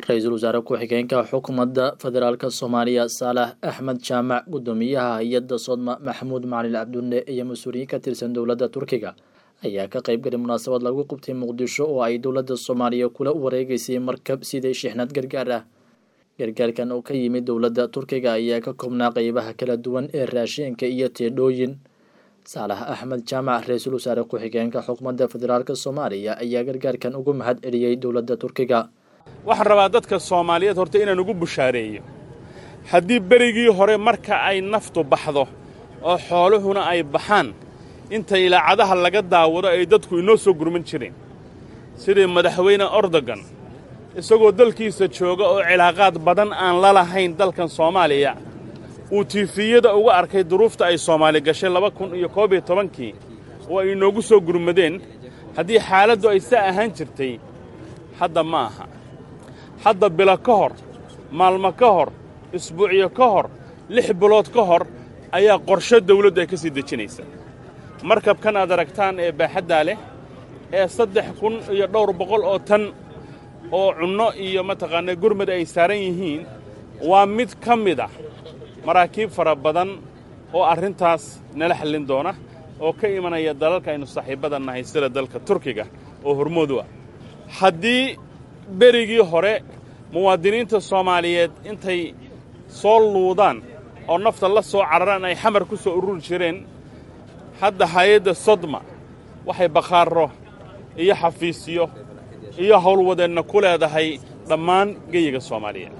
ra-iisul wasaare ku-xigeenka xukuumadda federaalk soomaaliya saalax axmed jaamac guddoomiyaha hay-adda sodma maxamuud macalin cabdulle iyo mas-uuliyiin ka tirsan dowladda turkiga ayaa ka qayb galay munaasabad lagu qabtay muqdisho oo ay dowladda soomaaliya kula wareegeysay markab siday shixnad gargaar ah gargaarkan oo ka yimid dowladda turkiga ayaa ka koobnaa qeybaha kala duwan ee raashinka iyo teedhooyin saalax axmed jaamac ra-iisul wasaare ku-xigeenka xukuumadda federaalk soomaaliya ayaa gargaarkan ugu mahad celiyey dowladda turkiga waxaan rabaa dadka soomaaliyeed horta inaan ugu bushaareeyo haddii berigii hore marka ay naftu baxdo oo xooluhuna ay baxaan inta ilaacadaha laga daawado ay dadku inoo soo gurman jireen sidii madaxweyne ordogan isagoo dalkiisa jooga oo cilaaqaad badan aan la lahayn dalkan soomaaliya uu tiifiyada uga arkay duruufta ay soomaali gashay laba kun iyo koob iyo tobankii oo ay inoogu soo gurmadeen haddii xaaladdu ay saa ahaan jirtay hadda ma aha hadda bilo ka hor maalmo ka hor isbuucyo ka hor lix bilood ka hor ayaa qorsho dawladdu ay ka sii dejinaysa markabkan aad aragtaan ee baaxaddaa leh ee saddex kun iyo dhowr boqol oo tan oo cunno iyo mataqaanaa gurmad ay saaran yihiin waa mid ka mid ah maraakiib fara badan oo arrintaas nala xallin doona oo ka imanaya dalalka aynu saaxiibbada nahay sida dalka turkiga oo hormoodu ah haddii berigii hore muwaadiniinta soomaaliyeed intay soo luudaan oo nafta la soo cararaan ay xamar ku soo ururi jireen hadda hay-adda sodma waxay bakhaarro iyo xafiisyo iyo howlwadeenna ku leedahay dhammaan geyiga soomaaliyeed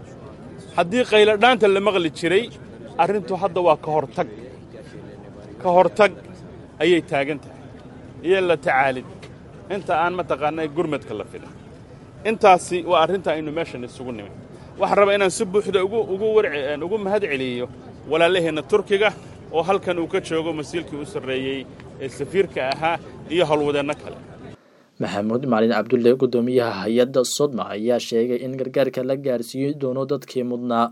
haddii qayladhaanta la maqli jiray arrintu hadda waa ka hortag ka hortag ayay taagan tahay iyo la tacaalid inta aan mataqaanaa gurmadka la filin intaasi waa arrinta aynu meeshan isugu nimin waxaan rabaa inaan si buuxda ugu mahad celiyo walaalaheenna turkiga oo halkan uu ka joogo masiilkii u sarreeyey ee safiirka ahaa iyo howlwadeenno kale maxamuud macalin cabdulle guddoomiyaha hay-adda sodma ayaa sheegay in gargaarka la gaarsiiyi doono dadkii mudnaa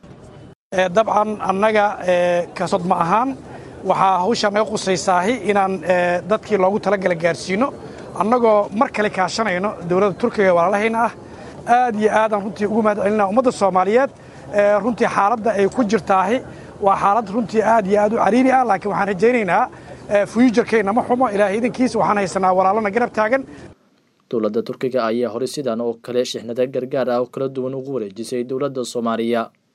dabcan annaga ka sodma ahaan waxaa hawshaa naga qusaysaahi inaan dadkii loogu talagala gaarsiino annagoo mar kale kaashanayno dowladda turkiga walaalahayna ah aad iyo aadaan runtii ugu mahad celinaa ummadda soomaaliyeed runtii xaaladda ay ku jirtaahi waa xaalad runtii aad iyo aad u cariiri ah laakiin waxaan rajaynaynaa fuyujarkeenna ma xumo ilaahay idankiisa waxaan haysanaa walaalana garab taagan dowladda turkiga ayaa horey sidan oo kale shixnada gargaar ah oo kala duwan ugu wareejisay dowladda soomaaliya